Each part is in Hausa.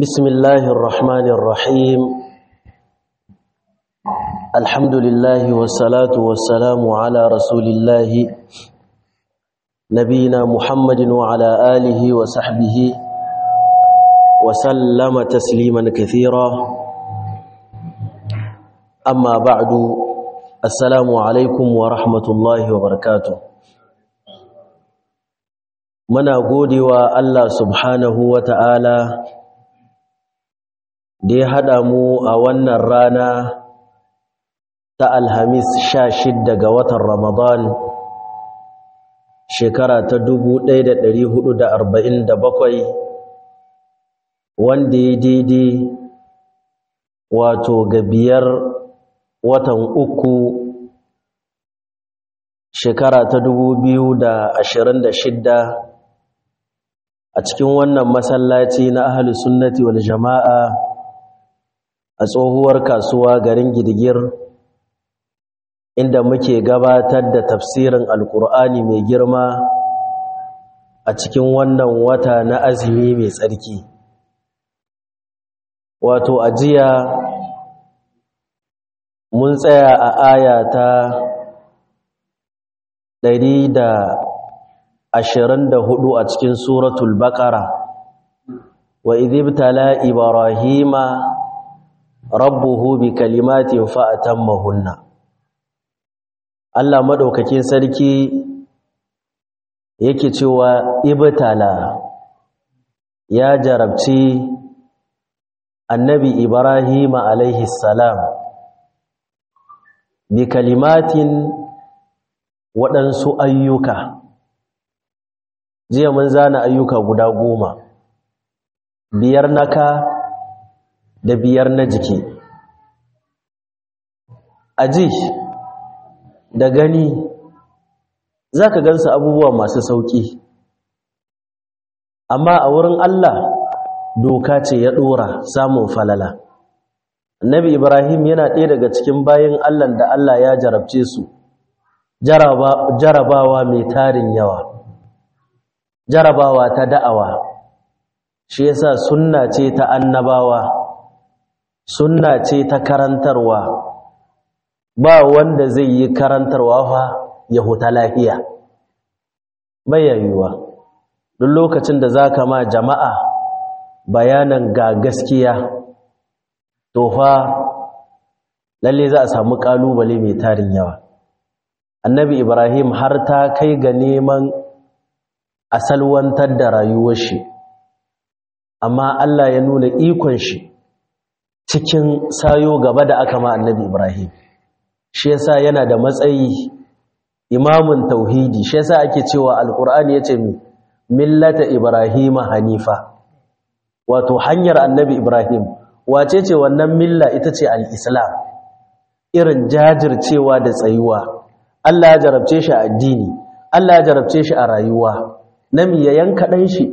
بسم الله الرحمن الرحيم الحمد لله والصلاة والسلام على رسول الله نبينا محمد وعلى آله وصحبه وسلم تسليما كثيرا أما بعد السلام عليكم ورحمة الله وبركاته muna godewa Allah subhanahu wa ta'ala da ya haɗa mu a wannan rana ta alhamis sha shidda ga watan ramadan shekara ta dubu ɗaya da ɗari hudu da arba'in da bakwai wanda ya daidai wato ga biyar watan uku shekara ta dubu biyu da ashirin da shidda a cikin wannan masallaci na ahalus sunnati wal jama'a a tsohuwar kasuwa garin gidigir inda muke gabatar da tafsirin alkur'ani mai girma a cikin wannan wata na azumi mai tsarki wato ajiya mun tsaya a aya ta ɗari da ashirin da hudu a cikin suratul baƙara wa idibtala ibrahima rabbuhu bi kalimatin fa'atammahunna Allah madaukakin sarki yake cewa ibtala ya jarabci annabi ibrahima alaihi salam bi kalimatin waɗansu ayyuka jiya mun zana ayyuka guda goma biyar naka da biyar na jiki aji da gani za ka gansa abubuwa masu sauƙi amma a wurin Allah doka ce ya ɗora samun falala annabi ibrahim yana ɗaya daga cikin bayan Allah da Allah ya jarabce su jarabawa mai tarin yawa jarabawa ta da'awa shi yasa sunna ce ta annabawa sunna ce ta karantarwa ba wanda zai yi karantarwa fa ya huta lafiya bayyayuwa duk lokacin da zaka ma jama'a bayanan ga gaskiya to fa lalle za a samu kalubale mai tarin yawa annabi ibrahim har ta kai ga neman asalwantar da rayuwar shi amma Allah ya nuna ikon shi cikin sayo gaba da aka ma annabi Ibrahim shi yasa yana da matsayi imamun tauhidi shi yasa ake cewa alqur'ani yace mi millata ibrahima hanifa wato hanyar annabi Ibrahim wace ce wannan milla ita ce al-islam irin jajircewa da tsayuwa Allah ya jarabce shi a addini Allah ya jarabce shi a rayuwa nami ya yanka dan shi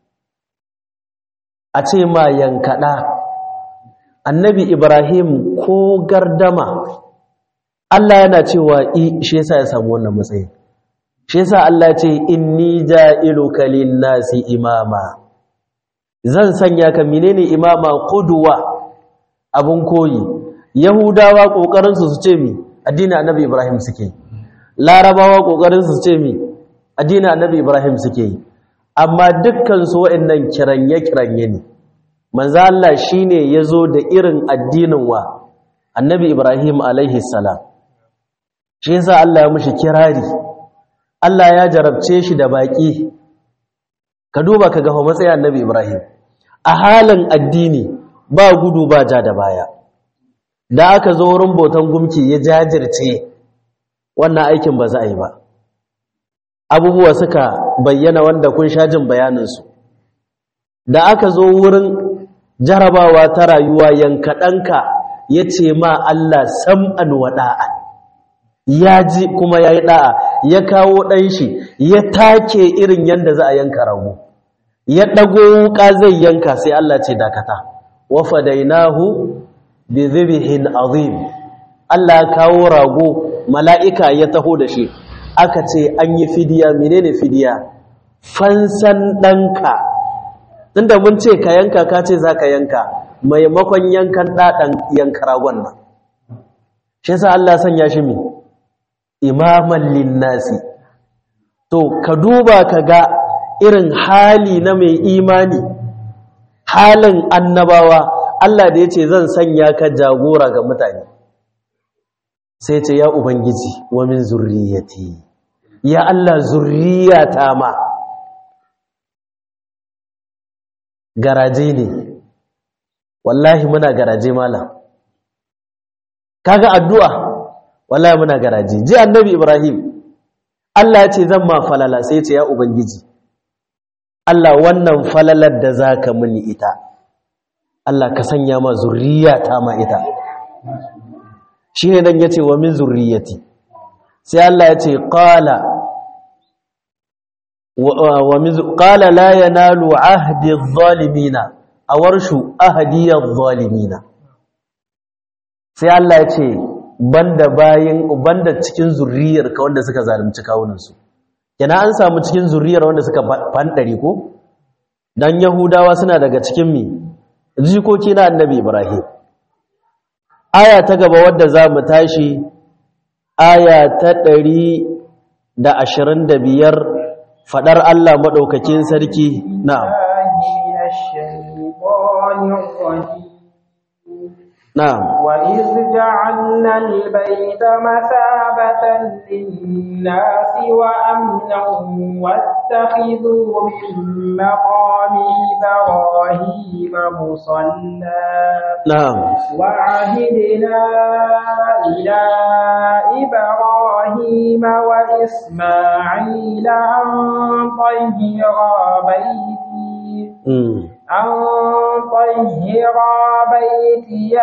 a ce ma yankaɗa annabi ibrahim ko gardama Allah yana cewa i shi yasa ya samu wannan matsayi shi yasa Allah ya ce inni ja'iluka lin-nasi imama zan sanya ka menene imama qudwa abun koyi yahudawa kokarin su su ce mi addinin annabi ibrahim suke larabawa kokarin su ce mi addinin annabi ibrahim suke amma dukkan su wa'annan kiranye-kiranye ne manzo Allah shine yazo da irin addinin wa annabi Ibrahim alaihi salam shi yasa Allah ya mushi kirari Allah ya jarabce shi da baki ka duba ka ga matsayin annabi Ibrahim a halin addini ba gudu ba ja da baya da aka zo wurin botan gumki ya jajirce wannan aikin ba za a yi ba abubuwa suka bayyana wanda kun sha jin bayaninsu da aka zo wurin jarabawa ta rayuwa yankaɗanka ya ce ma Allah sam'an wa ɗa'a ya ji kuma ya yi ɗa'a ya kawo ɗanshi ya take irin yadda za a yanka rago ya ɗago wuƙa zai yanka sai Allah ce dakata wafa dainahu bi zibihin azim Allah ya kawo rago mala'ika ya taho da shi aka ce an yi fidiya menene fidiya fansan ɗanka tunda mun ce ka yanka ka ce za ka yanka maimakon yankan ɗaɗan yanka ragon nan shi yasa Allah sanya shi mi imaman linnasi to ka duba ka ga irin hali na mai imani halin annabawa Allah da ya ce zan sanya ka jagora ga mutane sai ce ya ubangiji wa min zurriyati ya Allah zurriyata ma garaje ne wallahi muna garaje malam kaga addu'a wallahi muna garaje ji annabi ibrahim Allah ya ce zan ma falala sai ce ya ubangiji Allah wannan falalar da zaka muni ita Allah ka sanya ma zurriyata ma ita shine dan yace wa min zurriyati sai Allah ya ce qala wa min qala la yanalu ahdi adh-dhalimina awarshu ahdi adh-dhalimina sai Allah ya ce banda bayin banda cikin zurriyar ka wanda suka zalunci kawunan su kenan an samu cikin zurriyar wanda suka fandare ko dan yahudawa suna daga cikin mi jikoki na annabi ibrahim aya ta gaba wadda za mu tashi aya ta ɗari da ashirin da biyar faɗar Allah maɗaukakin sarki na'am نعم وإذ جعلنا البيت مثابة للناس وأمنا واتخذوا من مقام إبراهيم مصلى نعم وعهدنا إلى إبراهيم وإسماعيل أن طهرا بيتي مم. أن طهرا بيتي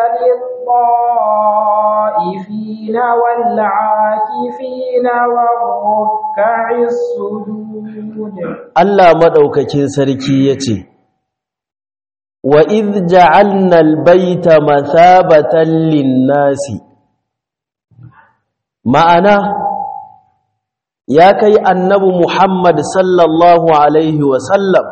للطائفين والعاكفين والركع السجود Allah maɗaukakin sarki ya ce, Wa iz ja'alna albaita mathabatan linnasi Ma'ana, ya kai annabi Muhammad sallallahu Alaihi wasallam,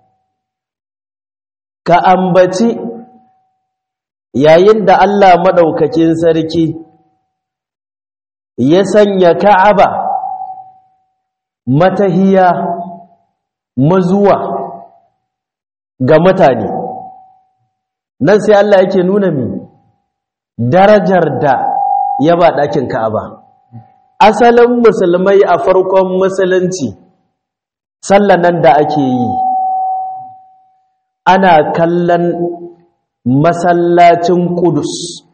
ka ambaci yayin da Allah maɗaukakin sarki ya sanya Ka'aba matahiya mazuwa ga mutane nan sai Allah yake nuna mi darajar da ya ba ɗakin Ka'aba asalin musulmai a farkon musulunci sallan nan da ake yi ana kallon masallacin Kudus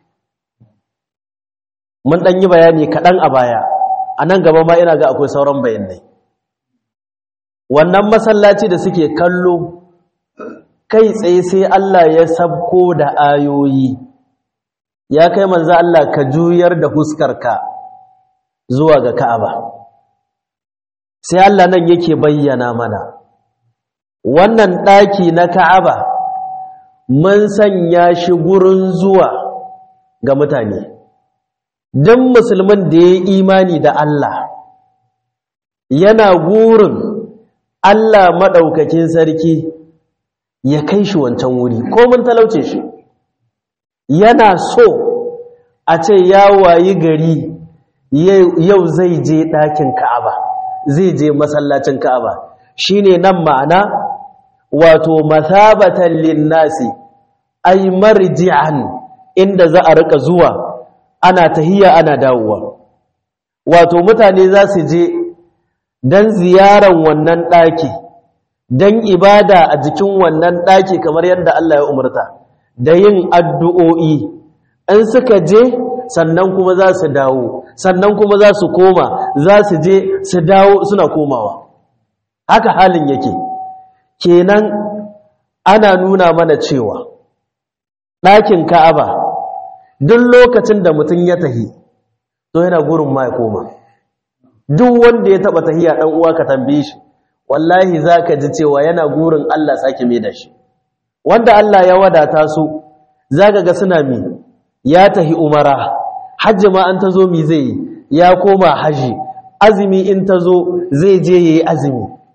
mun ɗan yi bayani kaɗan a baya a nan gaba ma ina ga akwai sauran bayanai wannan masallaci da suke kallo kai tsaye sai Allah ya sabko da ayoyi ya kai manzo Allah ka juyar da huskarka zuwa ga Ka'aba sai Allah nan yake bayyana mana wannan daki na Ka'aba mun sanya shi gurin zuwa ga mutane dan musulmin da ya imani da Allah yana gurin Allah maɗaukakin sarki ya kai shi wancan wuri ko mun talauce shi yana so a ce ya wayi gari yau zai je ɗakin ka'aba zai je masallacin ka'aba shine nan ma'ana wato mathabatan linnasi ay marji'an inda za a rika zuwa ana tahiya ana dawowa wato mutane za su je don ziyaran wannan ɗaki don ibada a jikin wannan ɗaki kamar yadda Allah ya umarta da yin addu'o'i in suka je sannan kuma za su dawo sannan kuma za su koma za su je su dawo suna komawa haka halin yake kenan ana nuna mana cewa ɗakin ka'aba duk lokacin da mutum ya tahi to yana gurin ma ya koma duk wanda ya taba tahiya dan uwa ka tambaye shi wallahi zaka ji cewa yana gurin Allah sake mai da shi wanda Allah ya wadata su zaka ga suna mi ya tahi umara hajji ma an tazo mi zai ya koma haji azumi in tazo zai je yayi azumi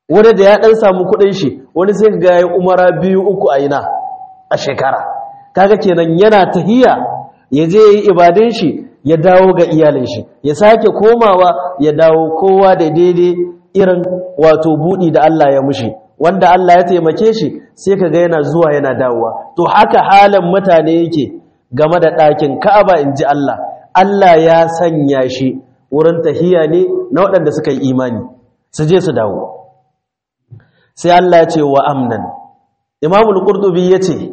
wani da ya ɗan samu kuɗin shi wani sai ga ya umara biyu uku a ina a shekara kaga kenan yana tahiya ya je yi ibadun shi ya dawo ga iyalin shi ya sake komawa ya dawo kowa da daidai irin wato buɗi da Allah ya mushi wanda Allah ya taimake shi sai kaga yana zuwa yana dawowa to haka halin mutane yake game da ɗakin Ka'aba in ji Allah Allah ya sanya shi wurin tahiya ne na waɗanda suka yi imani su je su dawo sai Allah ya ce wa amnan Imam al-Qurtubi yace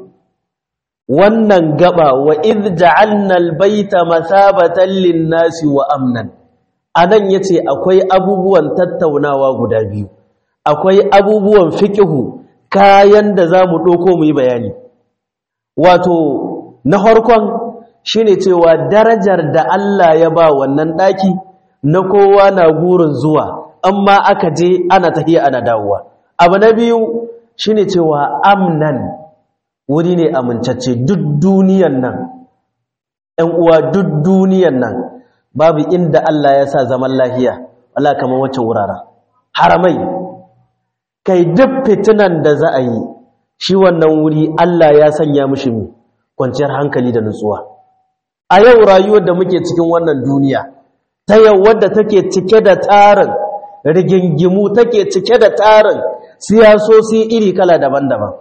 wannan gaba wa id ja'alna al-baita mathabatan lin-nasi wa amnan anan yace akwai abubuwan tattaunawa guda biyu akwai abubuwan fiqhu kayan da zamu doko mu yi bayani wato na farkon shine cewa darajar da Allah ya ba wannan daki na kowa na gurin zuwa amma aka je ana tafiya ana dawowa abu na biyu shine cewa amnan wuri ne amincacce duk duniyan nan ɗan uwa duk duniyan nan babu inda Allah ya sa zaman lahiya Allah kamar wacce wuraren haramai kai duk fitinan da za a yi shi wannan wuri Allah ya sanya mishi mu kwanciyar hankali da nutsuwa a yau rayuwar da muke cikin wannan duniya ta yau wadda take cike da tarin rigingimu take cike da tarin siyasosi iri kala daban-daban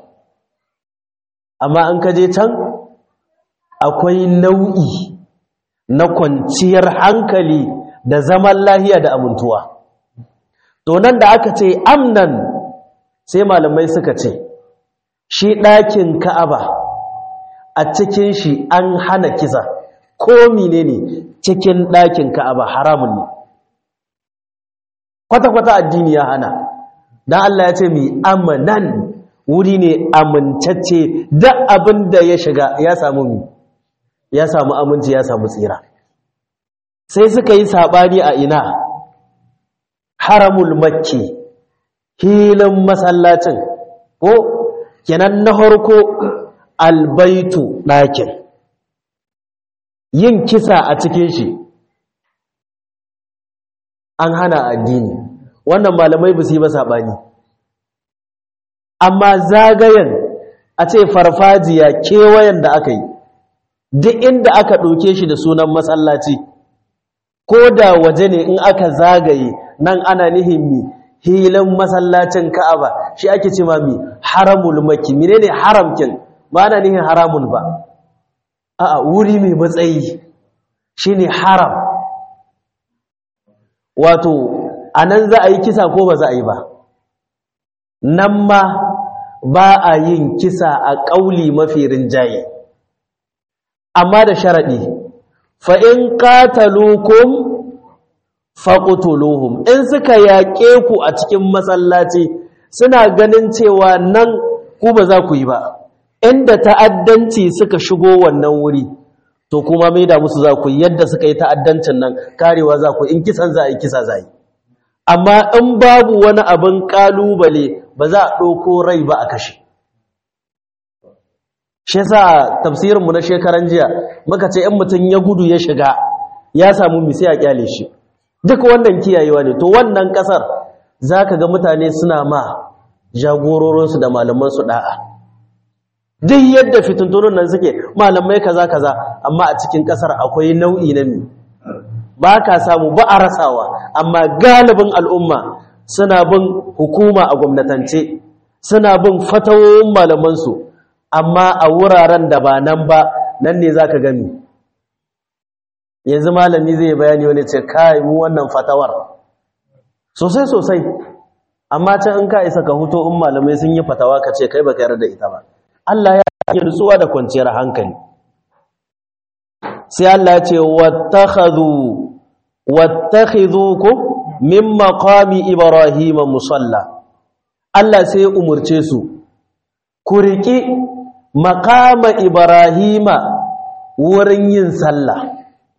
amma an kaje can akwai nau'i na kwanciyar hankali da zaman lahiya da amintuwa to nan da aka ce amnan sai malamai suka ce shi ɗakin ka'aba a cikin shi an hana kisa ko menene cikin ɗakin ka'aba haramun ne kwata-kwata addini ya hana dan Allah ya ce mi amanan wuri ne amincacce duk abin da ya shiga ya samu mi ya samu aminci ya samu tsira sai suka yi sabani a ina haramul makki hilin masallacin ko kenan na harko albaitu ɗakin yin kisa a cikin shi an hana addini wannan malamai ba su yi ba saɓani amma zagayen a ce farfajiya kewayen da aka yi duk inda aka ɗauke shi da sunan masallaci ko da waje ne in aka zagaye nan ana nihin mi hilin masallacin ka'aba shi ake ce ma mi haramul maki menene haramkin ba ana nihin haramun ba a'a wuri mai matsayi shine haram wato a nan za a yi kisa ko ba za a yi ba nan ma ba a yin kisa a ƙauli mafi rinjaye amma da sharaɗi fa'in ƙatalukum faƙutuluhum in suka yaƙe ku a cikin masallaci suna ganin cewa nan ku ba za ku yi ba inda ta'addanci suka shigo wannan wuri to kuma mai da musu za ku yi yadda suka yi ta'addancin nan karewa za ku in kisan za a yi kisa za a yi amma in babu wani abin ƙalubale ba za a ɗauko rai ba a kashe shi sa tafsirinmu na shekaran jiya muka ce in mutum ya gudu ya shiga ya samu misi a kyale shi duk wannan kiyayewa ne to wannan ƙasar za ka ga mutane suna ma jagororinsu da malamansu ɗa'a duk yadda fitintunan nan suke malamai kaza kaza amma a cikin ƙasar akwai nau'i na mi ba ka samu ba a rasawa amma galibin al'umma suna bin hukuma a gwamnatance suna bin fatawoyin malamansu amma a wuraren da ba nan ba nan ne za ka gami yanzu malami zai bayani wani ce kai mu wannan fatawar sosai sosai amma can in ka isa ka huto in malamai sun yi fatawa ka ce kai baka yarda da ita ba Allah ya yi nutsuwa da kwanciyar hankali sai Allah ya ce wattakhadhu wattakhidhukum min maqami ibrahima musalla Allah sai ya umurce su ku riki maqama ibrahima wurin yin sallah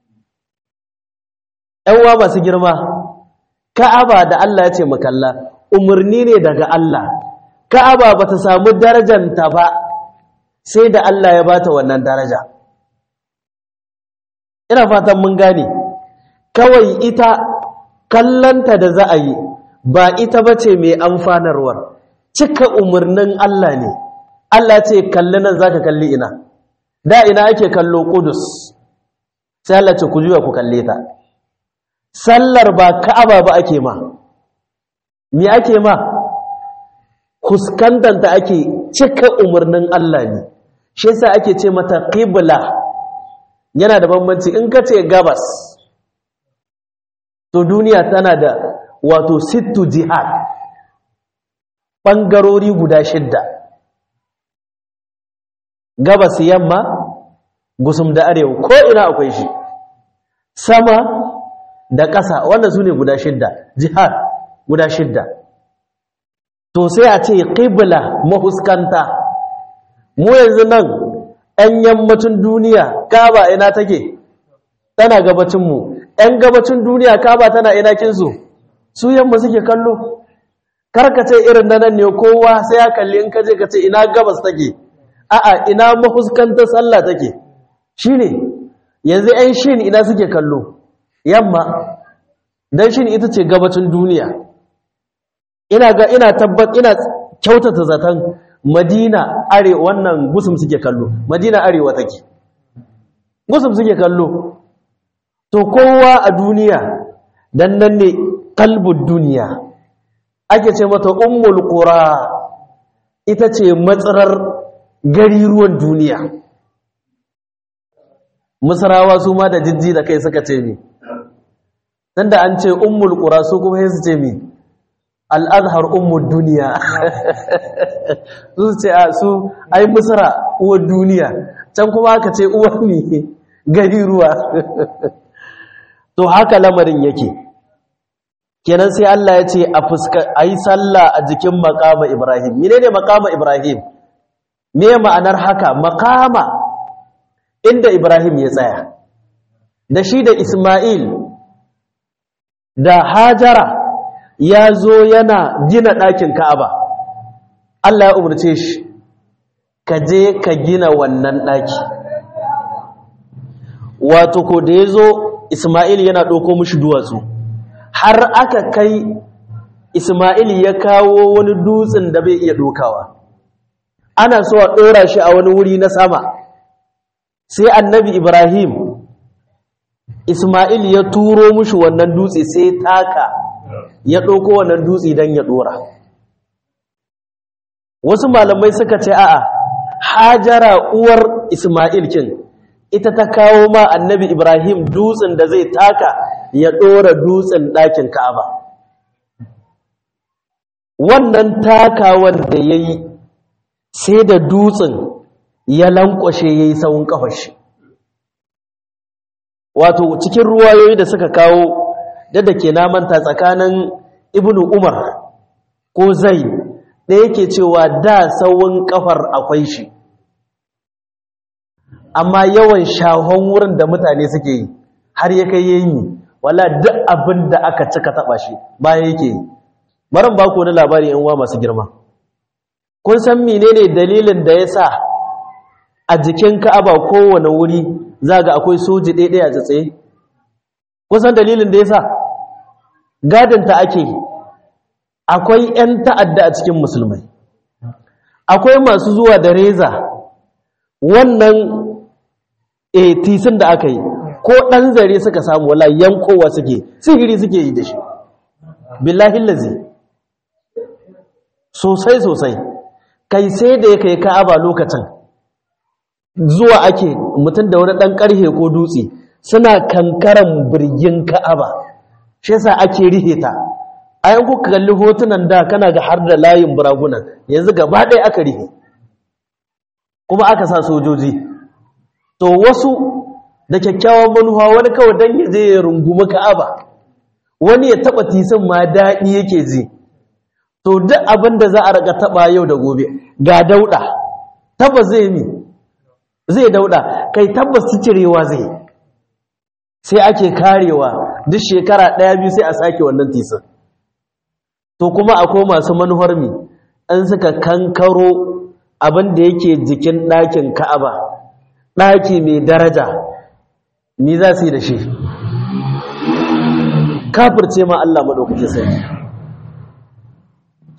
ɗanwa masu girma ka'aba da Allah ya ce makalla umarni ne daga Allah ka'aba ba ta samu darajanta ba sai da Allah ya bata wannan daraja ina fatan mun gane kawai ita kallanta da za a yi ba ita ba ce mai amfanarwar cika umarnin Allah ne Allah ce kalli nan za ka kalli ina da ina ake kallo kudus sai Allah ce ku juya ku kalle ta sallar ba ka'aba ba ake ma me ake ma kuskantanta ake cika umarnin Allah ne shi yasa ake ce mata qibla yana da bambanci in ka ce gabas to duniya tana da wato sittu jihad bangarori guda shidda gabas yamma gusum da arewa ko ina akwai shi sama da ƙasa wannan su ne guda shidda jihad guda shidda to sai a ce ƙibla mahuskanta mu yanzu nan ‘yan yammacin duniya kaba ina take tana gabacinmu ‘yan gabacin duniya kaba tana ina kinsu su yamma suke kallo karkace irin na nan ne kowa sai ya kalli in kaje ka ce ina gabas take a'a ina mahuskantar sallah take shine yanzu ‘yan shin ina suke kallo yamma don shin ita ce gabacin duniya ina ga ina tabbat ina kyautata zaton madina are wannan gusum suke kallo madina arewa take gusum suke kallo to kowa a duniya dan nan ne kalbud duniya ake ce mata ummul qura ita ce matsarar gari ruwan duniya musarawa su ma da jijji da kai suka ce mi dan da an ce ummul qura su kuma sai su ce mi al'adhar ummul duniya su ce a su ai musara uwar duniya can kuma aka ce uwar mi gari ruwa to haka lamarin yake kenan sai Allah ya ce a fuska ayi sallah a jikin maqama Ibrahim menene maqama Ibrahim me ma'anar haka maqama inda Ibrahim ya tsaya da shi da Isma'il da Hajara ya zo yana gina ɗakin Ka'aba Allah ya umarce shi ka je ka gina wannan ɗaki wato ko da ya zo Isma'il yana ɗauko mushi duwatsu har aka kai Isma'il ya kawo wani dutsen da bai iya ɗokawa ana so a ɗora shi a wani wuri na sama sai annabi Ibrahim Isma'il ya turo mushi wannan dutse sai taka ya ɗauko wannan dutse don ya ɗora wasu malamai suka ce a'a hajara uwar Isma'il kin ita ta kawo ma annabi Ibrahim dutsen da zai taka ya ɗora dutsen ɗakin Ka'aba. Wannan takawar da ya yi sai da dutsen ya lankwashe ya yi tsawon ƙafashi. Wato cikin ruwayoyi da suka kawo da da ke namanta tsakanin Ibn Umar ko zai da yake cewa da tsawon ƙafar akwai shi. amma yawan shahon wurin da mutane suke yi har ya kai yayi wala duk abin da aka cika taba shi baya yake yi baran ba ku wani labari yan uwa masu girma kun san menene dalilin da yasa a jikin Ka'aba kowane wuri zaga akwai soji ɗaya a tsaye kun san dalilin da yasa gadin ta ake akwai 'yan ta'adda a cikin musulmai akwai masu zuwa da reza wannan e tisin da aka yi ko ɗan zare suka samu wala yankowa suke sihiri suke yi da shi billahi lazi sosai sosai kai sai da ya kai ka'aba lokacin zuwa ake mutum da wani ɗan ƙarhe ko dutse suna kankaran birgin ka'aba shi yasa ake rihe ta a yan kuka kalli hotunan da kana ga har da layin buragunan yanzu gaba ɗaya aka rihe kuma aka sa sojoji to wasu da kyakkyawan manuwa wani kawai don ya je ya rungumi ka'aba wani ya taba tisin ma daɗi yake ji to duk abin da za a raka taba yau da gobe ga dauɗa tabbas zai mi zai dauɗa kai tabbas cirewa zai sai ake karewa duk shekara ɗaya biyu sai a sake wannan tisin to kuma akwai masu manuwar mi an suka kankaro abin da yake jikin ɗakin ka'aba ɗaki mai daraja ni za su yi da shi kafirce ma Allah maɗaukaki sai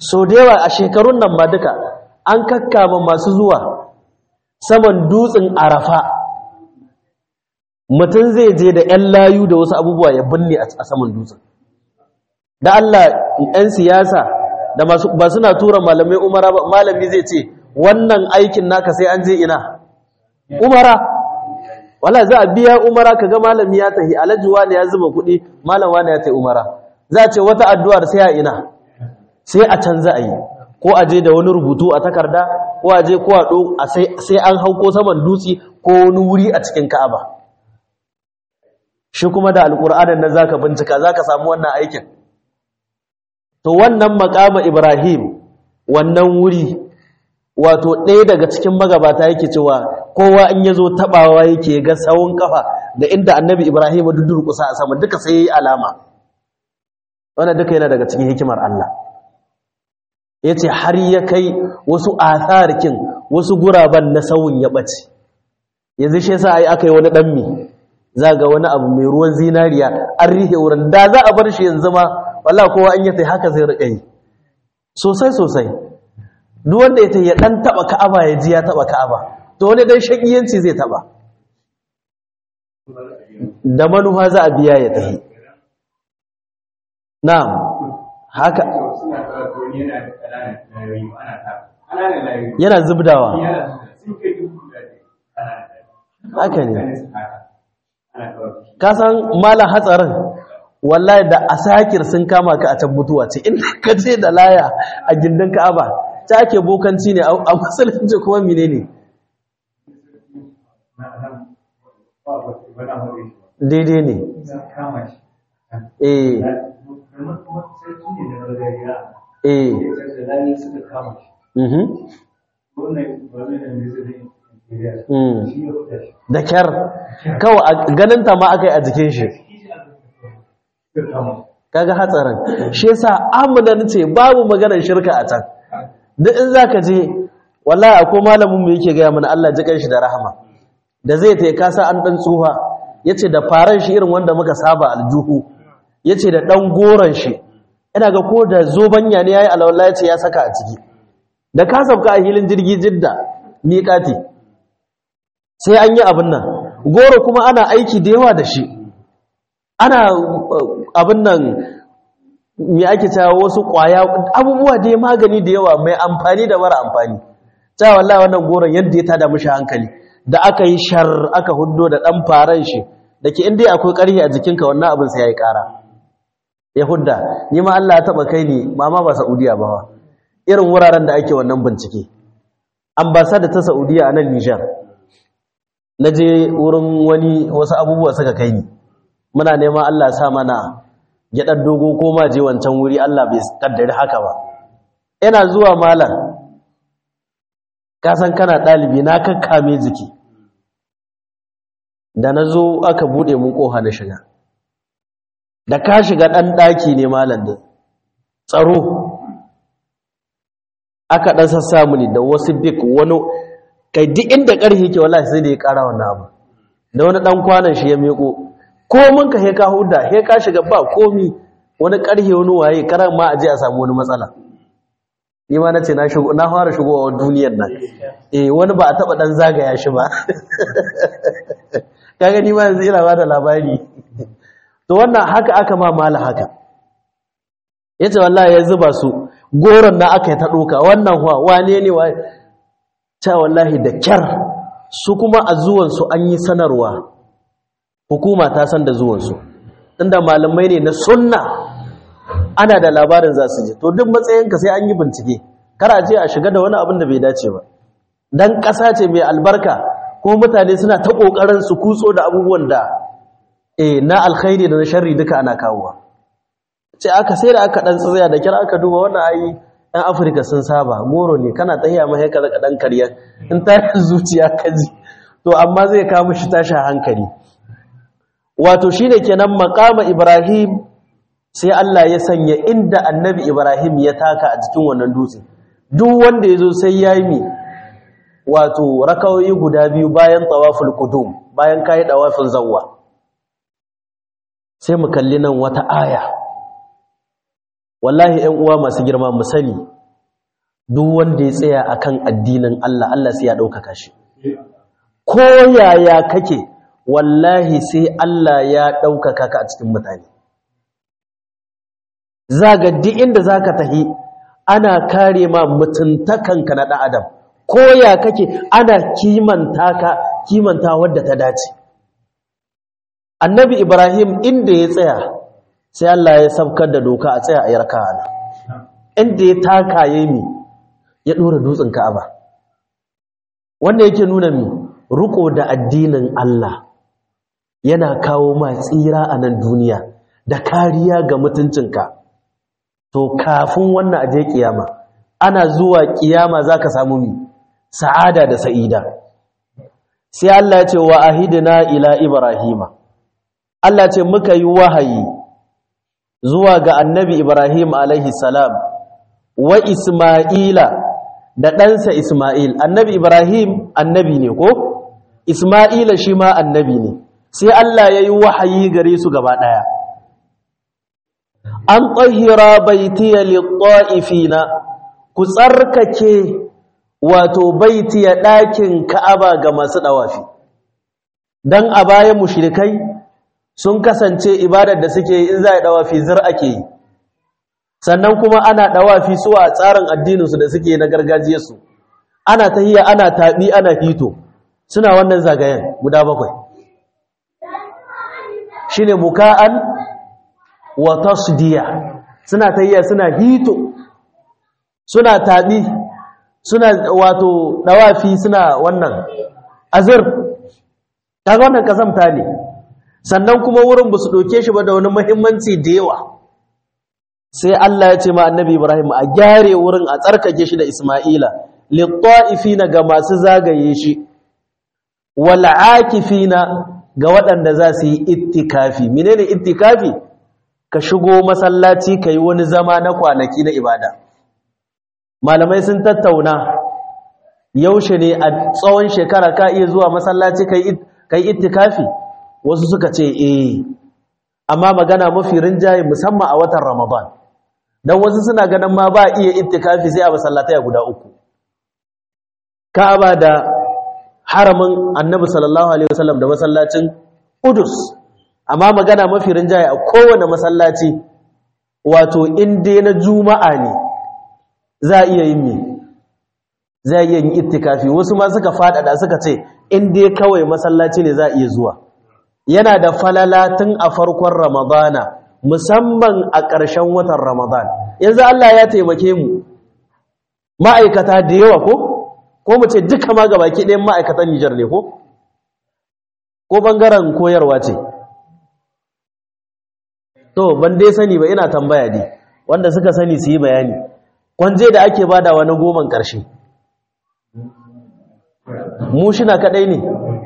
so da yawa a shekarun nan ma duka an kakkama masu zuwa saman dutsen arafa mutum zai je da 'yan layu da wasu abubuwa ya binne a saman dutsen da Allah 'yan siyasa da masu ba suna tura malamai umara ba malami zai ce wannan aikin naka sai an je ina umara wala za a biya umara kaga malami ya tahi alhaji wani ya zuba kuɗi malam wani ya tahi umara za a ce wata addu'ar sai a ina sai a can za a yi ko a je da wani rubutu a takarda ko a je ko a ɗo sai an hauko saman dutse ko wani wuri a cikin ka'aba shi kuma da alƙur'anin nan zaka bincika zaka samu wannan aikin to wannan makama ibrahim wannan wuri wato ɗaya daga cikin magabata yake cewa kowa in yazo tabawa yake ga sawun kafa da inda annabi ibrahim dudurkusa a sama duka sai yayi alama wannan duka yana daga cikin hikimar Allah yace har ya kai wasu atharkin wasu guraban na sawun ya bace yanzu shi yasa ai akai wani dan mi zaga wani abu mai ruwan zinariya an rihe wurin da za a bar shi yanzu ma wallahi kowa an yace haka zai rika yi sosai sosai duk wanda yace ya dan taba ka'aba ya ji ya taba ka'aba to wani dan shakiyanci zai taba da manufa za a biya ya tafi na'am haka yana zubdawa haka ne kasan malan hatsarin wallahi da asakir sun kama ka a can mutuwa ce inda ka ce da laya a gindin ka'aba ta ake bokanci ne a musulunci kuma mine ne daidai ne eh eh da kyar kawai ganinta ma aka yi a jikin shi kaga hatsarin shi yasa amunan ce babu maganar shirka a can duk in zaka je wallahi akwai malamin mu yake gaya mana Allah ji shi da rahama da zai ta kasa an dan tsuha yace da faran shi irin wanda muka saba aljuhu yace da dan goran shi ina ga ko da zobanya ne yayi alwala yace ya saka a ciki da ka sauka a hilin jirgi jidda miƙati sai an yi abin nan goro kuma ana aiki da yawa da shi ana abin nan me ake cewa wasu ƙwaya abubuwa da ya magani da yawa mai amfani da mara amfani ta wallahi wannan goron yadda ya tada mishi hankali da aka yi shar aka hudo da ɗan faran shi da ke inda akwai ƙarfi a jikinka wannan abin sai ya yi ƙara ya hudda ni ma Allah ya taɓa kai ni mama ba Saudiya ba irin wuraren da ake wannan bincike ambasada ta Saudiya a nan Nijar na je wurin wani wasu abubuwa suka kai ni muna neman Allah sa mana gyaɗar dogo ko ma je wancan wuri Allah bai kaddari haka ba ina zuwa malam kasan kana ɗalibi na kakkame jiki da na zo aka buɗe mun ƙoha na shiga da ka shiga ɗan ɗaki ne malam da tsaro aka ɗan sassa muni da wasu bik wani kai duk inda ƙarfi ke wallahi sai da ya ƙara wannan abu da wani ɗan kwanan shi ya miƙo komin ka he ka huda he ka shiga ba komi wani ƙarhe wani waye karan ma a je a samu wani matsala ni ma nace na shigo na fara shigowa duniyar nan eh wani ba a taba dan zagaya shi ba kaga ni ma yanzu ina ba da labari to wannan haka aka ma mala haka yace wallahi ya zuba su goron na aka yi ta doka wannan wa wane ne wa ta wallahi da kyar su kuma a zuwan su an yi sanarwa hukuma ta san da zuwan su inda malamai ne na sunna ana da labarin za su je to duk matsayinka sai an yi bincike kara ce a shiga da wani abin da bai dace ba dan ƙasa ce mai albarka ko mutane suna ta ƙoƙarin su kutso da abubuwan da eh na alkhairi da na sharri duka ana kawowa ce aka sai da aka dan tsaya da kira aka duba wannan ayi ɗan afirka sun saba goro ne kana tahiya mai ka daga ɗan karya in ta zuciya ka ji to amma zai kawo mishi tashin hankali wato shine kenan maqama ibrahim sai Allah ya sanya inda annabi Ibrahim ya taka a cikin wannan dutse duk wanda ya zo sai ya yi wato rakawoyi guda biyu bayan tawaful qudum bayan kai tawafin zawwa sai mu kalli nan wata aya wallahi 'yan uwa masu girma mu sani duk wanda ya tsaya akan addinin Allah Allah sai ya ɗaukaka shi ko yaya kake wallahi sai Allah ya ɗaukaka ka a cikin mutane zaga duk inda zaka tahi ana kare ma mutuntakanka na ɗan adam ko ya kake ana kimanta ka kimanta wadda ta dace annabi ibrahim inda ya tsaya sai Allah ya sabkar da doka a tsaya a yarka ana inda ya taka yayi ya dora dutsen ka'aba wanda yake nuna mi riko da addinin Allah yana kawo ma tsira a nan duniya da kariya ga mutuncinka to kafin wannan aje kiyama ana zuwa kiyama zaka samu mi sa'ada da sa'ida sai Allah ya ce wa ahidna ila ibrahima Allah ce muka yi wahayi zuwa ga annabi Ibrahim alaihi salam wa Isma'ila da ɗansa Isma'il annabi Ibrahim annabi ne ko Isma'ila shi ma annabi ne sai Allah ya yi wahayi gare su gaba ɗaya an tsahira baitiya litta'ifina ku tsarkake wato baitiya ɗakin ka'aba ga masu ɗawafi don a bayan mushrikai sun kasance ibadar da suke yi in za a ɗawafi zir ake yi sannan kuma ana ɗawafi su a tsarin addininsu da suke na gargajiyarsu ana tahiya ana taɓi ana hito suna wannan zagayen guda bakwai shi ne muka'an wa tasdiya suna tahiya suna hito suna taɓi suna wato ɗawafi suna wannan azir ta wannan kasamta ne sannan kuma wurin ba su ɗauke shi ba da wani mahimmanci da yawa sai Allah ya ce ma annabi Ibrahim a gyare wurin a tsarkake shi da Ismaila litta'ifina ga masu zagaye shi wal akifina ga waɗanda za su yi ittikafi menene ittikafi ka shigo masallaci kai wani zama na kwanaki na ibada malamai sun tattauna yaushe ne a tsawon shekara ka iya zuwa masallaci kai kai ittikafi wasu suka ce eh amma magana mafi rinjaye musamman a watan Ramadan dan wasu suna ganin ma ba iya ittikafi sai a masallatai guda uku Ka'aba da haramin Annabi sallallahu alaihi wasallam da masallacin Qudus amma magana mafi rinjaye a kowane masallaci wato inda na juma'a ne za a iya yin me za a iya yin ittikafi wasu ma suka fadada suka ce in dai kawai masallaci ne za a iya zuwa yana da falala tun a farkon ramadana musamman a ƙarshen watan ramadan yanzu Allah ya taimake mu ma'aikata da yawa ko ko mu ce duka ma gabaki ɗayan ma'aikatan Nijar ne ko ko ɓangaren koyarwa ce to ban dai sani ba ina tambaya ne wanda suka sani su yi bayani kwanje da ake bada wani goman ƙarshe mu shina kaɗai ne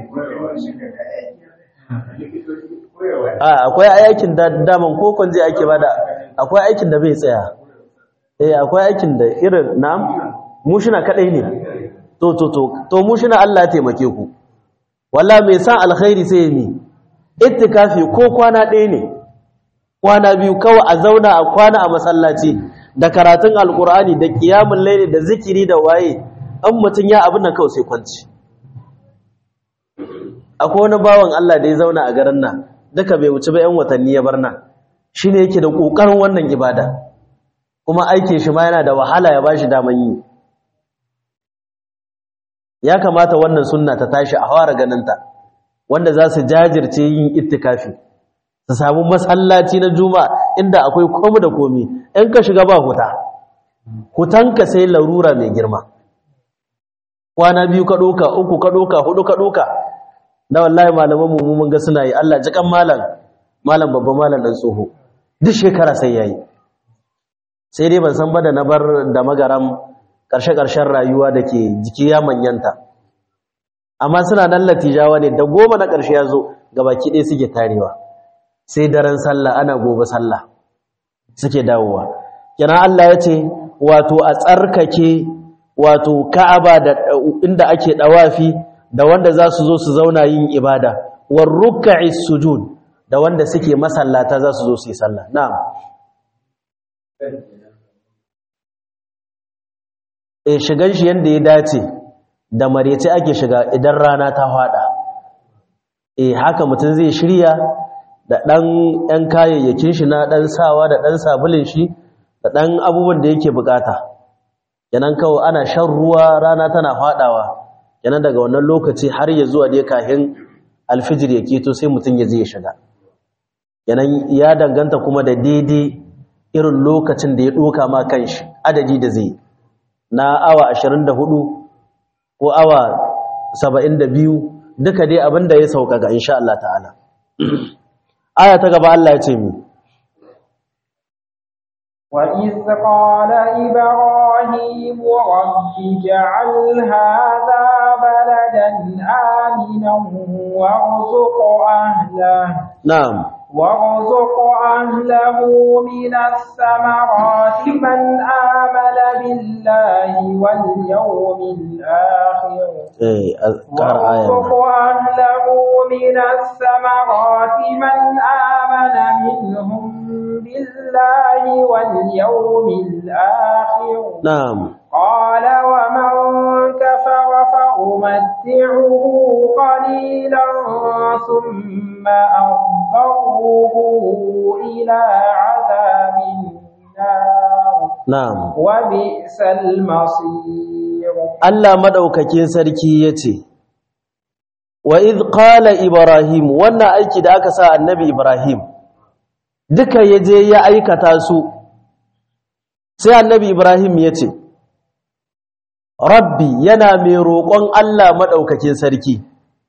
a akwai aikin da daman ko kwanje ake bada akwai aikin da bai tsaya eh akwai aikin da irin na'am mu shina kadai ne to to to to mu shina Allah ya taimake ku wallahi mai san alkhairi sai yi ittikafi ko kwana ɗaya ne kwana biyu kawai a zauna a kwana a masallaci da karatun alkur'ani da qiyamul layli da zikiri da waye an mutun ya abin nan kawai sai kwanci akwai wani bawan Allah da ya zauna a garin nan duka bai wuce ba 'yan watanni ya bar nan shi ne yake da ƙoƙarin wannan ibada kuma aikin shi ma yana da wahala ya ba shi daman yi ya kamata wannan sunna ta tashi a fara ganinta wanda za su jajirce yin ittikafi su samu masallaci na juma'a inda akwai komi da komi in ka shiga ba huta hutanka sai larura mai girma kwana biyu ka ɗoka uku ka ɗoka hudu ka ɗoka na wallahi malaman mu mun ga suna yi Allah ji kan malam malam babban malam dan tsoho duk shekara sai yayi sai dai ban san ba da na bar da magaram karshe karshen rayuwa dake jiki ya manyanta amma suna nan latijawa ne da goma na karshe yazo gabaki ɗaya suke tarewa sai daren sallah ana gobe sallah suke dawowa kina Allah ya ce wato a tsarkake wato Ka'aba da inda ake dawafi da wanda za su zo su zauna yin ibada war ruk'i sujud da wanda suke masallata za su zo su yi sallah na'am e shigan shi yanda ya dace da marece ake shiga idan rana ta fada e haka mutum zai shirya da ɗan ‘yan kayayyakin shi na ɗan sawa da ɗan sabulin shi da ɗan abubuwan da yake bukata yanan kawai ana shan ruwa rana tana fadawa yanan daga wannan lokaci har ya zuwa dai kahin alfijir ya keto sai mutum ya zai shiga yanan ya danganta kuma da daidai irin lokacin da ya ɗoka ma kanshi adadi da zai na awa 24 ko awa 72 duka dai abinda ya sauƙaƙa insha Allah ta'ala aya ta gaba Allah ya ce mi وإذ قال إبراهيم رب اجعل هذا بلدا آمنا وارزق أهله na'am وارزق أهله من الثمرات من آمن بالله واليوم الآخر eh ƙar aya وارزق أهله من الثمرات من آمن منهم بالله واليوم الآخر na'am قال ومن كفر فأمتعه قليلا ثم أضطره إلى عذاب النار na'am وبئس المصير Allah madaukakin sarki yace wa id qala ibrahim wannan aiki da aka sa annabi ibrahim duka yaje ya aikata su sai annabi ibrahim yace rabbi yana mai roƙon Allah madaukakin sarki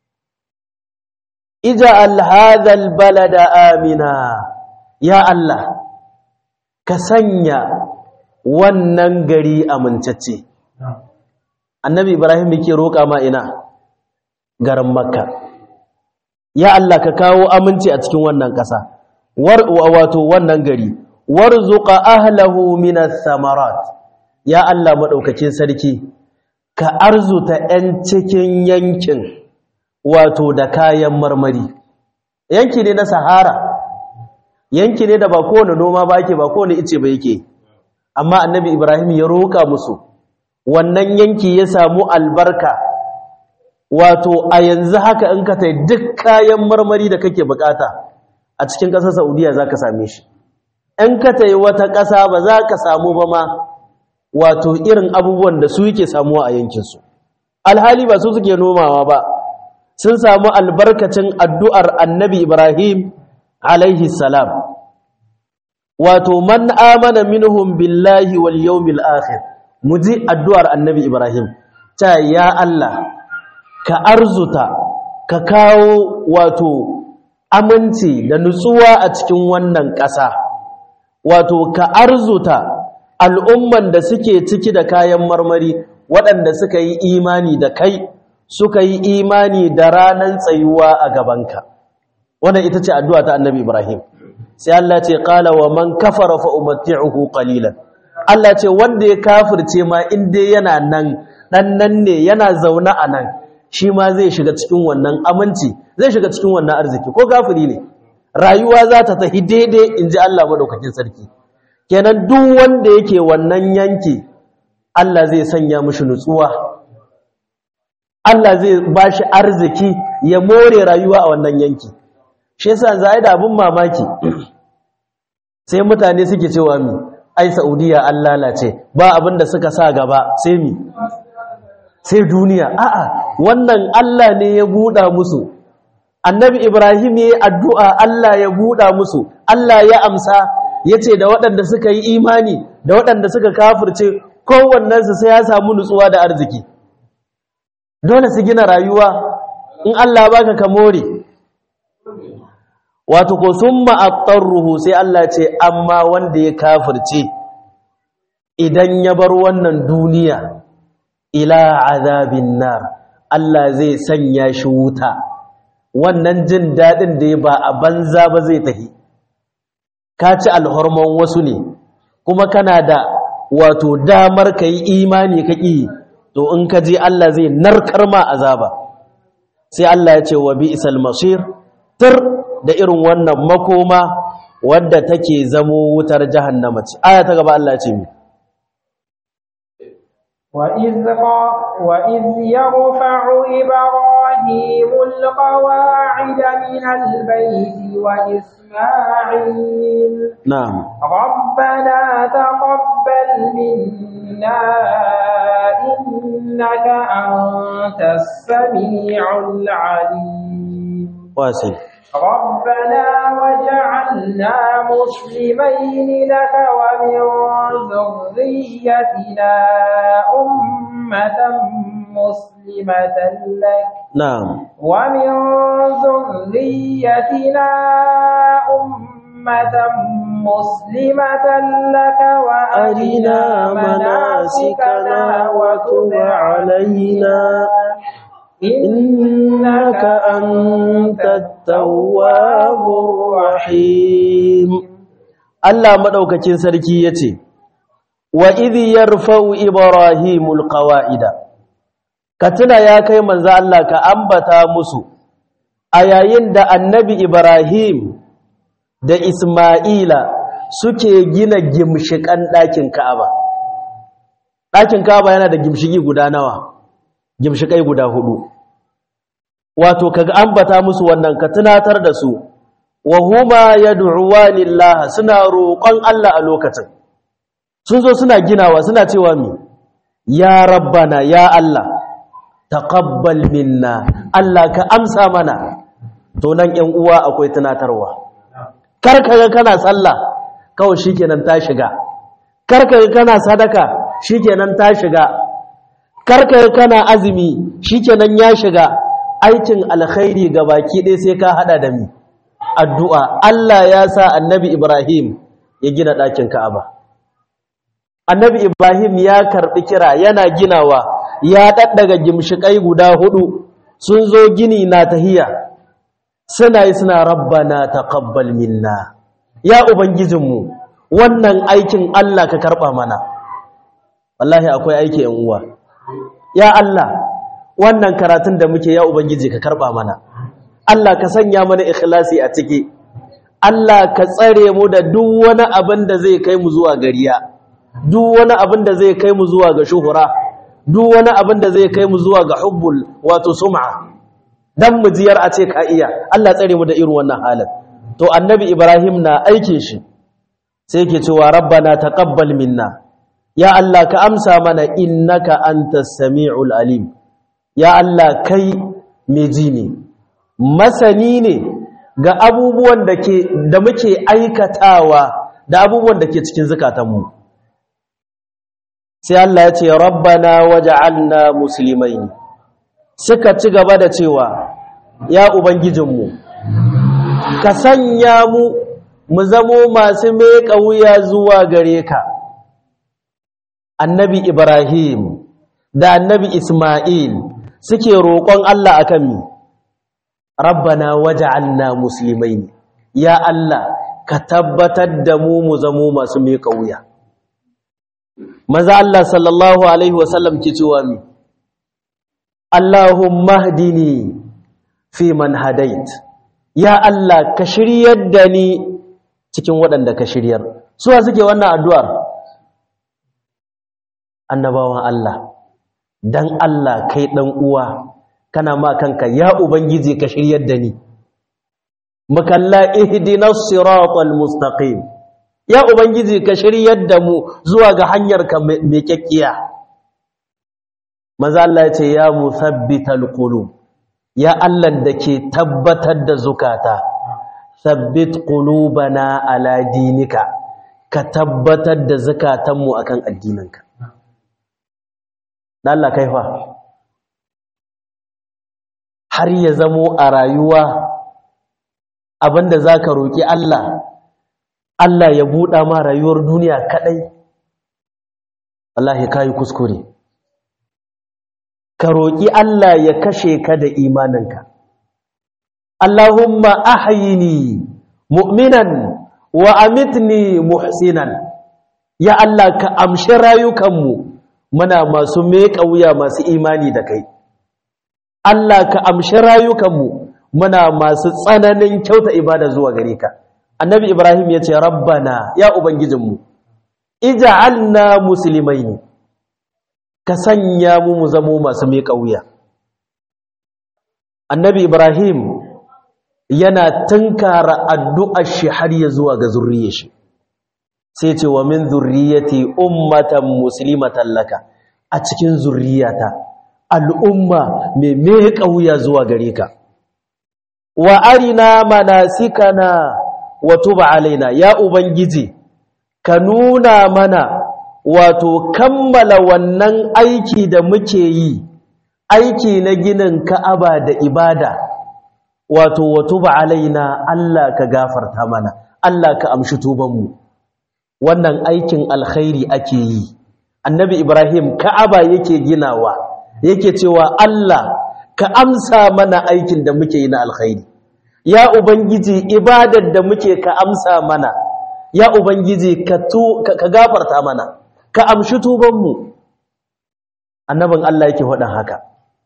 ij'al hadha albalada amina ya Allah ka sanya wannan gari amintacce annabi ibrahim yake roƙa ma ina garin makka ya Allah ka kawo aminci a cikin wannan ƙasa war wato wannan gari warzuqa ahlahu minas samarat ya Allah madaukakin sarki ka arzuta 'yan cikin yankin wato da kayan marmari yanki ne na sahara yanki ne da ba kowane noma ba ake ba kowane ice ba yake amma annabi ibrahim ya roƙa musu wannan yanki ya samu albarka wato a yanzu haka in ka tai duk kayan marmari da kake bukata a cikin ƙasar saudiya za ka same shi in ka tai wata ƙasa ba za ka samu ba ma wato irin abubuwan da su yake samuwa a yankinsu alhali ba su suke nomawa ba sun samu albarkacin addu'ar annabi ibrahim alaihi salam wato man amana minhum billahi wal yawmil akhir muji addu'ar annabi ibrahim ta ya Allah ka arzuta ka kawo wato aminci da nutsuwa a cikin wannan ƙasa wato ka arzuta al'umman da suke ciki da kayan marmari waɗanda suka yi imani da kai suka yi imani da ranar tsayuwa a gabanka wannan ita ce addu'a ta annabi ibrahim sai Allah ce qala wa man kafara fa umatti'uhu qalilan Allah ce wanda ya kafirce ma in dai yana nan dan nan ne yana zauna a nan shi ma zai shiga cikin wannan aminci zai shiga cikin wannan arziki ko kafiri ne rayuwa za ta tafi daidai inji Allah madaukakin sarki kenan duk wanda yake wannan yanki Allah zai sanya mishi nutsuwa Allah zai bashi arziki ya more rayuwa a wannan yanki shi yasa za a yi da abin mamaki sai mutane suke cewa mi ai saudiya an lalace ba abin da suka sa gaba sai mi sai duniya a'a wannan Allah ne ya buɗa musu annabi ibrahim ya yi addu'a Allah ya buɗa musu Allah ya amsa ya ce da waɗanda suka yi imani da waɗanda suka kafirce kowannensu sai ya samu nutsuwa da arziki dole su gina rayuwa in Allah baka ka more wato ko summa attarruhu sai Allah ce amma wanda ya kafirce idan ya bar wannan duniya ila azabin nar Allah zai sanya shi wuta wannan jin dadin da ya ba a banza ba zai tafi ka ci alhormon wasu ne kuma kana da wato damar ka yi imani ka ƙi to in ka je Allah zai narkar ma azaba sai Allah ya ce wa bi'sal masir tir da irin wannan makoma wadda take zamo wutar jahannama ce aya ta gaba Allah ce mi وإذ, وإذ يرفع إبراهيم القواعد من البيت وإسماعيل na'am ربنا تقبل منا إنك أنت السميع العليم wasi ربنا وجعلنا مسلمين لك ومن ذريتنا أمة مسلمة لك na'am ومن ذريتنا أمة مسلمة لك وأرنا مناسكنا وتب علينا إنك أنت التواب الرحيم Allah madaukakin sarki yace wa idh yarfa'u ibrahimul qawa'ida ka tuna ya kai manzo Allah ka ambata musu a yayin da annabi Ibrahim da Isma'ila suke gina gimshikan ɗakin Ka'aba ɗakin Ka'aba yana da gimshigi guda nawa gimshikai guda hudu wato kaga ambata musu wannan ka tunatar da su wa huma yad'uwani Allah suna roƙon Allah a lokacin sun zo suna ginawa suna cewa mi ya rabbana ya Allah taqabbal minna Allah ka amsa mana to nan 'yan uwa akwai tunatarwa kar kaga kana sallah kawai shikenan ta shiga kar kaga kana sadaka shikenan ta shiga kar kaga kana azumi shikenan ya shiga aikin alkhairi baki ɗaya sai ka hada da mi addu'a Allah ya sa annabi Ibrahim ya gina ɗakin Ka'aba annabi Ibrahim ya karɓi kira yana ginawa ya ɗaɗɗaga gimshiƙai guda hudu sun zo gini na tahiya suna yi suna rabbana taqabbal minna ya ubangijinmu wannan aikin Allah ka karɓa mana wallahi akwai aiki yan uwa ya Allah wannan karatun da muke ya ubangiji ka karɓa mana Allah ka sanya mana ikhlasi a ciki Allah ka tsare mu da duk wani abin da zai kai mu zuwa gariya duk wani abin da zai kai mu zuwa ga shuhura duk wani abin da zai kai mu zuwa ga hubbul wato sum'a dan mu jiyar a ce ka iya Allah tsare mu da irin wannan halin to annabi Ibrahim na aikin shi sai yake cewa rabbana taqabbal minna ya Allah ka amsa mana innaka antas samiul alim ya Allah kai mai ji ne masani ne ga abubuwan da ke da muke aikatawa da abubuwan da ke cikin zukatanmu sai Allah ya ce rabbana waj'alna muslimain suka ci gaba da cewa ya ubangijinmu ka sanya mu mu zamo masu meka wuya zuwa gare ka annabi ibrahim da annabi isma'il suke roƙon Allah akan mi rabbana waj'alna muslimain ya Allah ka tabbatar da mu mu zamo masu meka wuya maza Allah sallallahu alaihi wasallam ke cewa mi Allahumma hdini fi man hadait ya Allah ka shiryar da ni cikin waɗanda ka shiryar suwa suke wannan addu'ar annabawan Allah dan Allah kai dan uwa kana ma kanka ya ubangiji ka shiryar da ni makalla ihdinas siratal mustaqim ya ubangiji ka shiryar da mu zuwa ga hanyar ka mai kyakkiya maza Allah ya ce ya musabbital qulub ya Allah da ke tabbatar da zukata sabbit qulubana ala dinika ka tabbatar da zukatanmu akan addininka dan Allah kaifa har ya zamo a rayuwa abinda zaka roki Allah Allah ya buɗa ma rayuwar duniya kaɗai wallahi kai kuskure ka roƙi Allah ya kashe ka da imaninka Allahumma ahyini mu'minan wa amitni muhsinan ya Allah ka amshi rayukanmu muna masu meƙa wuya masu imani da kai Allah ka amshi rayukanmu muna masu tsananin kyauta ibada zuwa gare ka annabi ibrahim ya ce rabbana ya ubangijinmu ija'alna muslimaini ka sanya mu mu zamo masu miƙa wuya annabi ibrahim yana tunkara addu'ar shi har ya zuwa ga zurriyar shi sai ce wa min zurriyati ummatan muslimatan laka a cikin zurriyata al'umma mai miƙa wuya zuwa gare ka wa arina manasikana wa tuba alaina ya ubangiji ka nuna mana wato kammala wannan aiki da muke yi aiki na ginin ka'aba da ibada wato wa tuba alaina Allah ka gafarta mana Allah ka amshi tubanmu wannan aikin alkhairi ake yi annabi ibrahim ka'aba yake ginawa yake cewa Allah ka amsa mana aikin da muke yi na alkhairi ya ubangiji ibadar da muke ka amsa mana ya ubangiji ka tu ka gafarta mana ka amshi tubanmu annabin Allah yake faɗin haka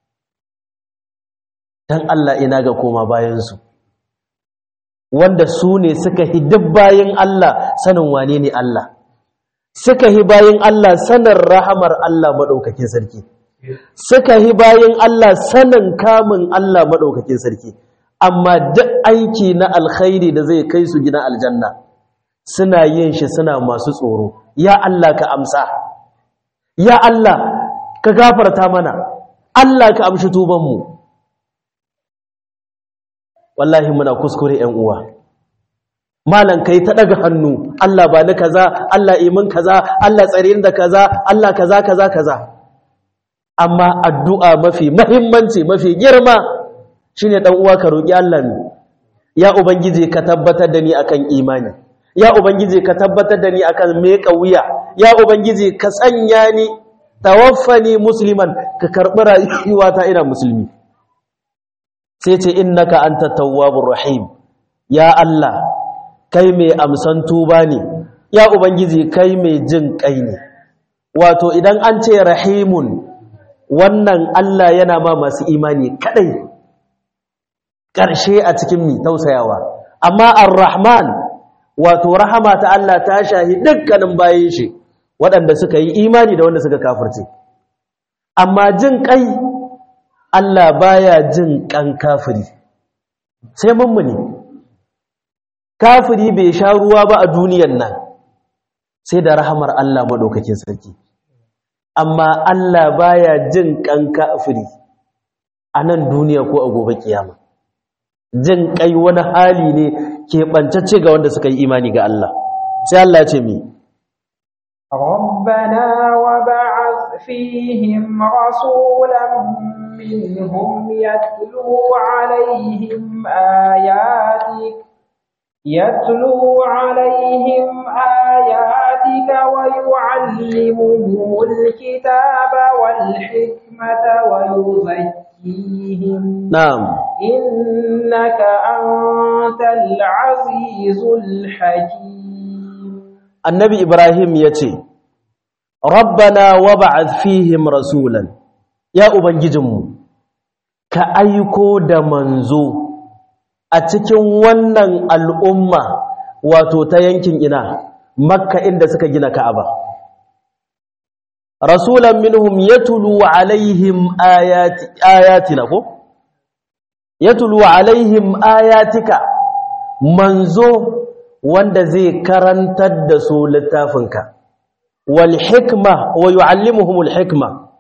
dan Allah ina ga koma bayansu wanda su ne suka hi duk bayan Allah sanin wane ne Allah suka hi bayan Allah sanin rahamar Allah maɗaukakin sarki suka hi bayan Allah sanin kamun Allah maɗaukakin sarki amma duk aiki na alkhairi da zai kai su gina aljanna suna yin shi suna masu tsoro ya Allah ka amsa ya Allah ka gafarta mana Allah ka amshi tubanmu wallahi muna kuskure ƴan uwa malan kai ta daga hannu Allah ba ni kaza Allah imin kaza Allah tsare ni da kaza Allah kaza kaza kaza amma addu'a mafi muhimmanci mafi girma shine dan uwa ka roki Allah ne ya ubangiji ka tabbatar da ni akan imani ya ubangiji ka tabbatar da ni akan meka wuya ya ubangiji ka sanya ni tawaffani musliman ka karbi rayuwata ina musulmi sai ce innaka anta tawwabur rahim ya Allah kai mai amsan tuba ne ya ubangiji kai mai jin kai ne wato idan an ce rahimun wannan Allah yana ma masu imani kadai ƙarshe a cikin mi tausayawa amma ar-rahman wato rahama ta Allah ta shahi dukkanin bayin shi waɗanda suka yi imani da wanda suka kafirce amma jin kai Allah baya jin kan kafiri sai mummuni kafiri bai sha ruwa ba a duniyan nan sai da rahamar Allah madaukakin sarki amma Allah baya jin kan kafiri a nan duniya ko a gobe kiyama jin kai wani hali ne ke bantacce ga wanda suka yi imani ga Allah sai Allah ya ce mi ربنا وبعث فيهم رسولا منهم يتلو عليهم آياتك يتلو عليهم آياتك ويعلمهم الكتاب والحكمة ويزكيهم na'am إنك أنت العزيز الحكيم annabi ibrahim ya ce rabbana wab'ath fihim rasulan ya ubangijinmu ka aiko da manzo a cikin wannan al'umma wato ta yankin ina makka inda suka gina ka'aba rasulan minhum yatlu alaihim ayati ayatina ko yatlu alaihim ayatika manzo wanda zai karantar da su littafinka wal hikma wa yu'allimuhumul hikma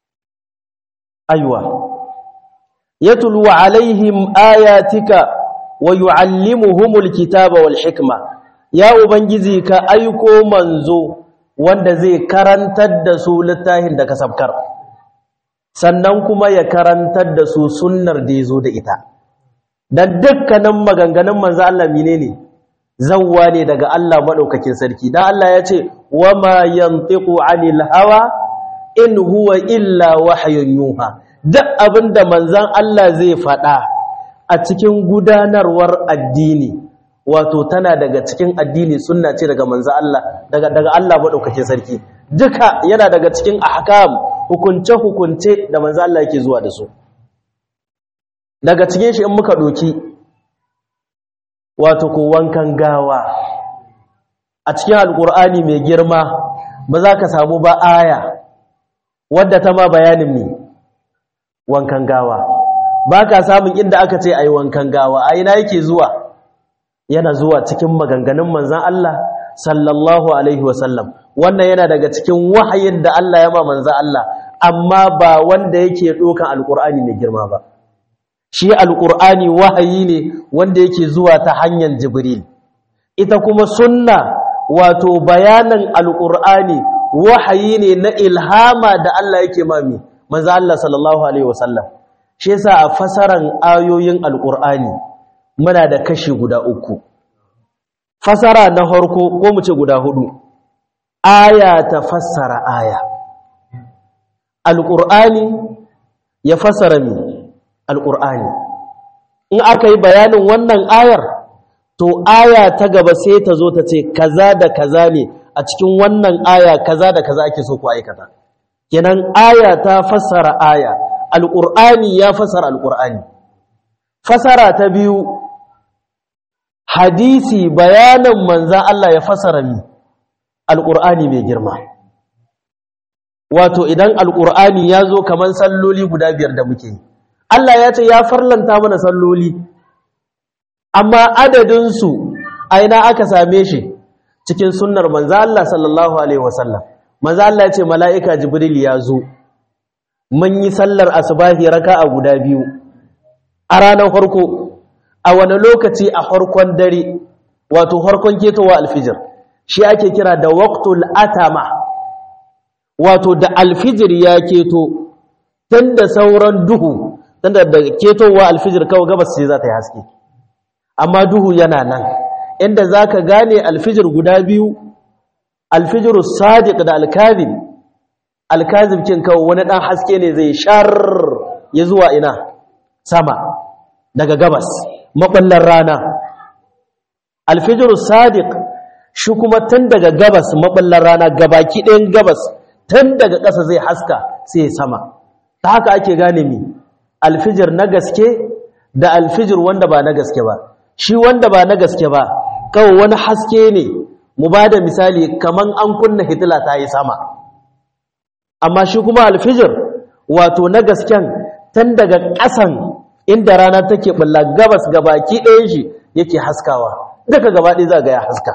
aywa yatlu alaihim ayatika wa yu'allimuhumul kitaba wal hikma ya ubangiji ka aiko manzo wanda zai karantar da su littafin da ka sabkar sannan kuma ya karantar da su sunnar da yazo da ita dan dukkanin maganganun manzo Allah menene zawwa ne daga Allah madaukakin sarki dan Allah ya ce wama yantiqu anil hawa in huwa illa wahyun yuha duk abinda manzon Allah zai faɗa a cikin gudanarwar addini wato tana daga cikin addini sunna ce daga manzon Allah daga daga Allah madaukakin sarki duka yana daga cikin ahkam hukunce hukunce da manzon Allah yake zuwa da su daga cikin shi in muka doki wato ko wankan gawa a cikin alkur'ani mai girma ba za ka samu ba aya wadda ta ma bayanin ne wankan gawa ba ka samun inda aka ce a yi wankan gawa a ina yake zuwa yana zuwa cikin maganganun manzan Allah sallallahu alaihi wasallam wannan yana daga cikin wahayin da Allah ya ma manzan Allah amma ba wanda yake ɗokan alkur'ani mai girma ba shi alkur'ani wahayi ne wanda yake zuwa ta hanyar jibril ita kuma sunna wato bayanan alkur'ani wahayi ne na ilhama da Allah yake mami manzo Allah sallallahu alaihi wasallam shi yasa a fasaran ayoyin alkur'ani muna da kashi guda uku fasara na farko ko mu ce guda hudu aya ta fassara aya alkur'ani ya fassara mi alkur'ani in aka yi bayanin wannan ayar to aya ta gaba sai ta zo ta ce kaza da kaza ne a cikin wannan aya kaza da kaza ake so ku aikata kenan aya ta fassara aya alqur'ani ya fassara alqur'ani fasara ta biyu hadisi bayanin manzan Allah ya fassara mi alqur'ani mai girma wato idan alqur'ani ya zo kaman salloli guda biyar da muke yi Allah ya ce ya farlanta mana salloli amma adadinsu a ina aka same shi cikin sunnar manzo Allah sallallahu alaihi wasallam manzo Allah ya ce mala'ika jibril ya zo mun yi sallar asubahi raka'a guda biyu a ranar farko a wani lokaci a farkon dare wato farkon ketowa alfijir shi ake kira da waqtul atama wato da alfijir ya keto tunda sauran duhu tunda da ketowa alfijir kawai gabas ce za ta yi haske amma duhu yana nan inda za ka gane alfijir guda biyu alfijiru sadiq da alkazib alkazib kin kawo wani ɗan haske ne zai shar ya zuwa ina sama daga gabas maɓallar rana alfijiru sadiq shi kuma tun daga gabas maɓallar rana gabaki ɗayan gabas tun daga ƙasa zai haska sai sama ta haka ake gane mi alfijir na gaske da alfijir wanda ba na gaske ba shi wanda ba na gaske ba kawai wani haske ne mu ba da misali kaman an kunna hitila ta yi sama amma shi kuma alfijir wato na gasken tun daga ƙasan inda rana take bulla gabas gabaki ɗayan shi yake haskawa daga gaba ɗaya za ga ya haska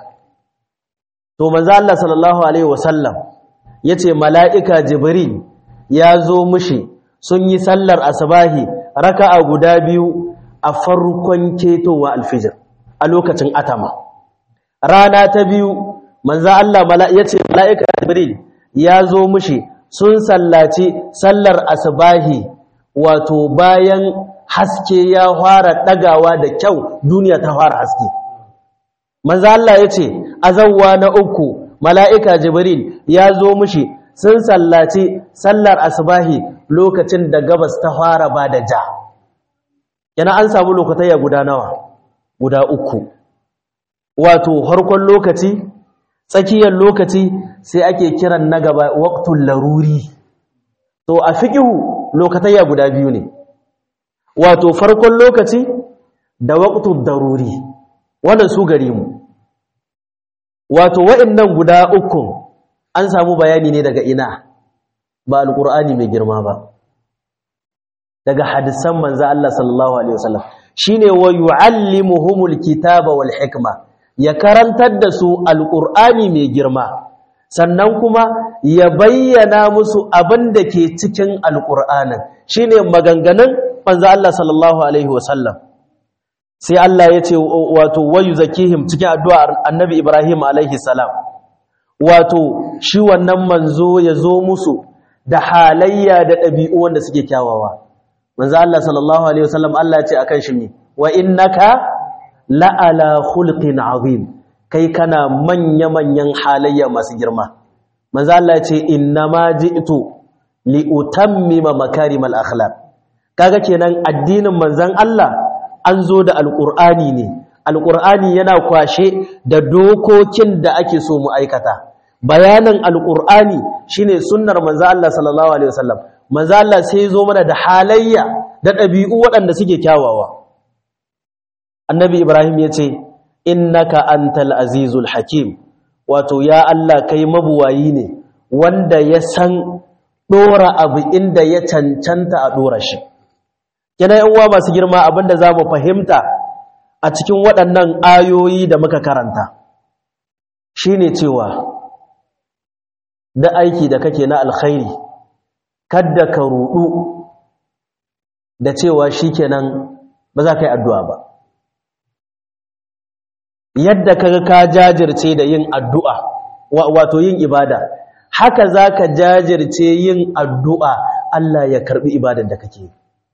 to manzo Allah sallallahu alaihi wasallam yace mala'ika jibril ya zo mushi sun yi sallar asbahi raka'a guda biyu a farkon ketowa alfijir a lokacin atama rana ta biyu manzo Allah yace mala'ika jibril ya zo mushi sun sallaci sallar asbahi wato bayan haske ya fara dagawa da kyau duniya ta fara haske manzo Allah yace azawwa na uku mala'ika jibril ya zo mushi sun sallaci sallar asbahi lokacin da gabas ta fara ba da ja yana an samu lokatayya guda nawa guda uku wato harkon lokaci tsakiyar lokaci sai ake kiran na gaba waqtul laruri to a fiqhu lokatayya guda biyu ne wato farkon lokaci da waqtul daruri wannan su gare mu wato wa'annan guda uku an samu bayani ne daga ina ba alqur'ani mai girma ba daga hadisan manzo Allah sallallahu alaihi wasallam shine wa yuallimuhumul kitaba wal hikma ya karantar da su alqur'ani mai girma sannan kuma ya bayyana musu abin da ke cikin alqur'anin shine maganganun manzo Allah sallallahu alaihi wasallam sai Allah ya ce wato wayu zakihim cikin addu'ar annabi Ibrahim alaihi salam wato shi wannan manzo ya zo musu da halayya da ɗabi'u wanda suke kyawawa manzo Allah sallallahu alaihi wasallam Allah ya ce akan shi ne wa innaka la'ala khulqin azim kai kana manya manyan halayya masu girma manzo Allah ya ce innama ji'tu li utammima makarimal akhlaq kaga kenan addinin manzon Allah an zo da alqur'ani ne alqur'ani yana kwashe da dokokin da ake so mu aikata bayanan alqur'ani shine sunnar manzo Allah sallallahu alaihi wasallam manzo Allah sai zo mana da halayya da ɗabi'u waɗanda suke kyawawa annabi ibrahim ya ce innaka antal azizul hakim wato ya Allah kai mabuwayi ne wanda ya san dora abu inda ya cancanta a dora shi kina yan uwa masu girma abinda zamu fahimta a cikin waɗannan ayoyi da muka karanta shine cewa da aiki da kake na alkhairi kadda ka rudu da cewa shikenan ba za ka yi addu'a ba yadda kaga ka jajirce da yin addu'a wato yin ibada haka zaka jajirce yin addu'a Allah ya karbi ibadar da kake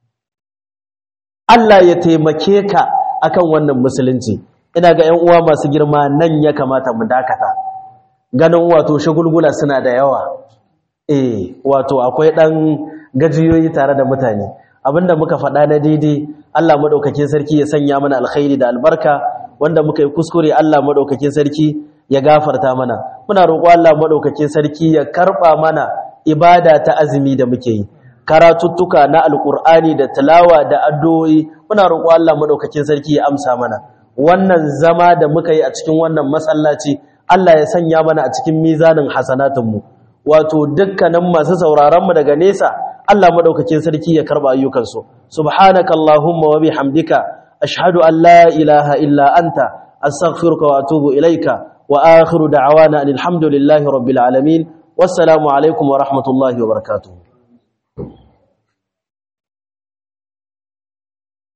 Allah ya taimake ka akan wannan musulunci ina ga 'yan uwa masu girma nan ya kamata mu dakata ganin wato shagulgula suna da yawa eh wato akwai dan gajiyoyi tare da mutane abinda muka faɗa na daidai Allah madaukakin sarki ya sanya mana alkhairi da albarka wanda muka yi kuskure Allah madaukakin sarki ya gafarta mana muna roƙo Allah madaukakin sarki ya karba mana ibada ta azumi da muke yi karatuttuka na alkur'ani da tilawa da addu'o'i muna roƙo Allah madaukakin sarki ya amsa mana wannan zama da muka yi a cikin wannan masallaci Allah ya sanya mana a cikin mizanin hasanatunmu wato dukkanin masu sauraron mu daga nesa Allah madaukakin sarki ya karba ayyukansu subhanakallahumma wa bihamdika ashhadu an la ilaha illa anta astaghfiruka wa atubu ilaika wa akhiru da'wana alhamdulillahi rabbil alamin wassalamu alaikum wa rahmatullahi wa barakatuh